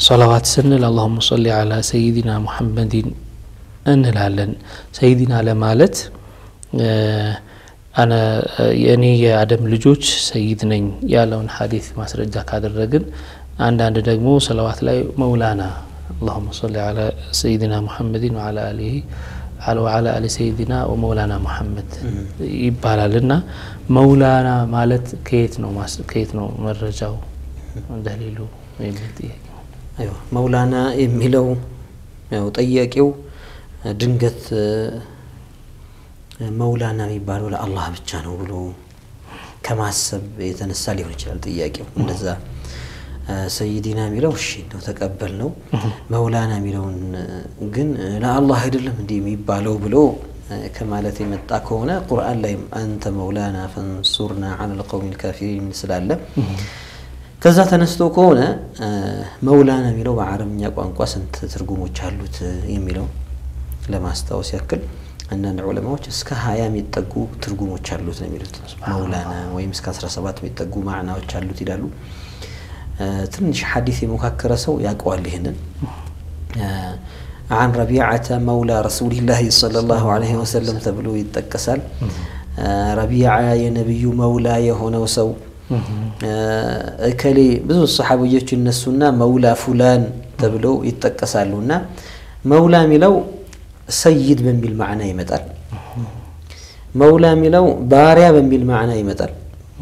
ሶላዋት ስንል አላሁመ ሶሊ አላ ሰይዲና ሙሐመድን እንላለን። ሰይዲና ለማለት አነ የእኔ የአደም ልጆች ሰይድ ነኝ ያለውን ሀዲስ ማስረጃ ካደረግን፣ አንዳንድ ደግሞ ሰለዋት ላይ መውላና አላሁመ ሶሊ አላ ሰይዲና ሙሐመድን ወአላ አሊሂ ወአላ አሊ ሰይዲና ወመውላና ሙሐመድ ይባላል እና መውላና ማለት ከየት ነው ከየት ነው መረጃው ደሊሉ የሚል ጥያቄ አይዋ መውላና የሚለው ያው ጠያቂው ድንገት መውላና የሚባለው ለአላህ ብቻ ነው ብሎ ከማሰብ የተነሳ ሊሆን ይችላል ጥያቄው። እንደዛ ሰይዲና የሚለው እሺ ነው ተቀበል ነው። መውላና የሚለውን ግን ለአላህ አይደለም እንዲህ የሚባለው ብሎ ከማለት የመጣ ከሆነ ቁርአን ላይም አንተ መውላና ፈንሱርና ዐለል ቀውሚል ካፊሪን ስላለ ከዛ ተነስቶ ከሆነ መውላና የሚለው በአረብኛ ቋንቋ ስንት ትርጉሞች አሉት የሚለው ለማስታወስ ያክል አንዳንድ ዑለማዎች እስከ ሀያ የሚጠጉ ትርጉሞች አሉት ነው የሚሉት። መውላና ወይም እስከ 17 የሚጠጉ ማዕናዎች አሉት ይላሉ። ትንሽ ሐዲስ የሞካከረ ሰው ያውቀዋል ይህንን። አን ረቢዓተ መውላ ረሱሊላህ ሰለላሁ ዐለይሂ ወሰለም ተብሎ ይጠቀሳል። ረቢዓ የነቢዩ መውላ የሆነው ሰው እከሌ ብዙ ሰሓብዮች ይነሱና መውላ ፉላን ተብለው ይጠቀሳሉ እና መውላ የሚለው ሰይድ በሚል ማዕና ይመጣል። መውላ የሚለው ባሪያ በሚል ማዕና ይመጣል።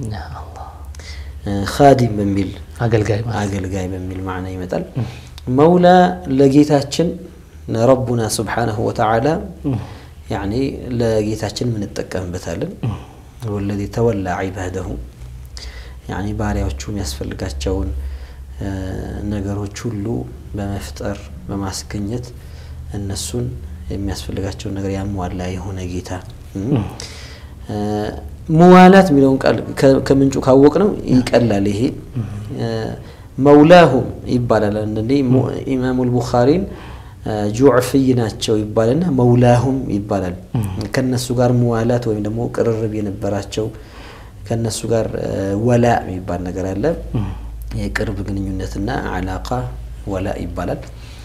ካዲም በሚል አገልጋይ አገልጋይ በሚል ማዕና ይመጣል። መውላ ለጌታችን ረቡና ስብሓነሁ ወተዓላ ያኒ ለጌታችን ምንጠቀምበታለን። ወለዚ ተወላ ዒባደሁ ያኒ ባሪያዎቹ የሚያስፈልጋቸውን ነገሮች ሁሉ በመፍጠር በማስገኘት እነሱን የሚያስፈልጋቸውን ነገር ያሟላ የሆነ ጌታ። ሙዋላት የሚለውን ቃል ከምንጩ ካወቅ ነው ይቀላል። ይሄ መውላሁም ይባላል። አንዳንዴ ኢማሙ ልቡኻሪን ጁዕፍይ ናቸው ይባልና መውላሁም ይባላል። ከነሱ ጋር ሙዋላት ወይም ደግሞ ቅርርብ የነበራቸው ከነሱ ጋር ወላ የሚባል ነገር አለ። የቅርብ ግንኙነትና አላቃ ወላ ይባላል።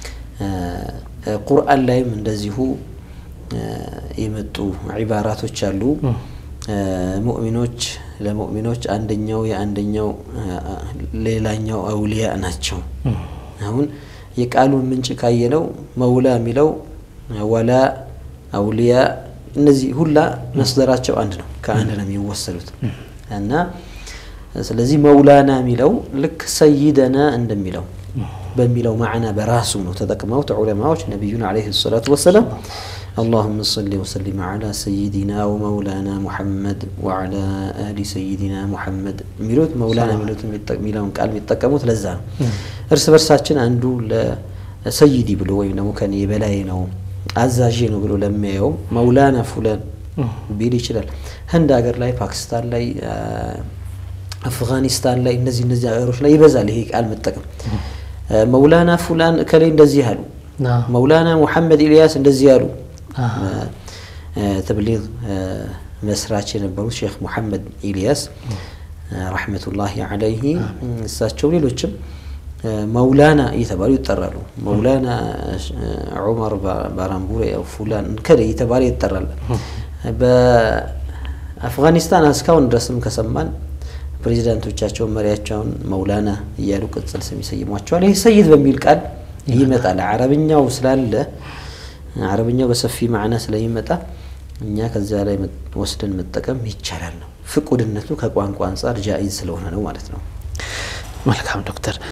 ቁርአን ላይም እንደዚሁ የመጡ ዒባራቶች አሉ። ሙእሚኖች ለሙእሚኖች አንደኛው የአንደኛው ሌላኛው አውሊያ ናቸው። አሁን የቃሉን ምንጭ ካየነው መውላ የሚለው ወላ፣ አውሊያ እነዚህ ሁላ መስደራቸው አንድ ነው፣ ከአንድ ነው የሚወሰዱት እና ስለዚህ መውላና የሚለው ልክ ሰይደና እንደሚለው በሚለው ማዕና በራሱ ነው ተጠቅመውት ዑለማዎች ነቢዩን ዓለይሂ ሰላቱ ወሰላም اللهم صل وسلم على سيدنا ومولانا محمد وعلى آل سيدنا محمد ሚሉት መውላና ሚሉት የሚለውን ቃል የሚጠቀሙት ለዛ ነው። እርስ በርሳችን አንዱ ለሰይዲ ብሎ ወይም ደግሞ ከኔ በላይ ነው አዛዤ ነው ብሎ ለሚያየው መውላና ፉላን ቢል ይችላል። ህንድ ሀገር ላይ፣ ፓኪስታን ላይ፣ አፍጋኒስታን ላይ እነዚህ እነዚህ ሀገሮች ላይ ይበዛል ይሄ ቃል መጠቀም። መውላና ፉላን ከላይ እንደዚህ አሉ፣ መውላና ሙሐመድ ኢልያስ እንደዚህ አሉ። ተብሊግ መስራች የነበሩት ሼክ ሙሐመድ ኢልያስ ረሕመቱላሂ ዓለይሂ እሳቸው ሌሎችም መውላና እየተባሉ ይጠራሉ። መውላና ዑመር ባራምቡሬ ፉላን ከደ እየተባለ ይጠራል። በአፍጋኒስታን እስካሁን ድረስም ከሰማን ፕሬዚዳንቶቻቸውን መሪያቸውን መውላና እያሉ ቅጽል ስም ይሰይሟቸዋል። ይህ ሰይድ በሚል ቃል ይመጣል። አረብኛው ስላለ አረብኛው በሰፊ ማዕና ስለሚመጣ እኛ ከዚያ ላይ ወስደን መጠቀም ይቻላል ነው። ፍቁድነቱ ከቋንቋ አንጻር ጃኢዝ ስለሆነ ነው ማለት ነው። መልካም ዶክተር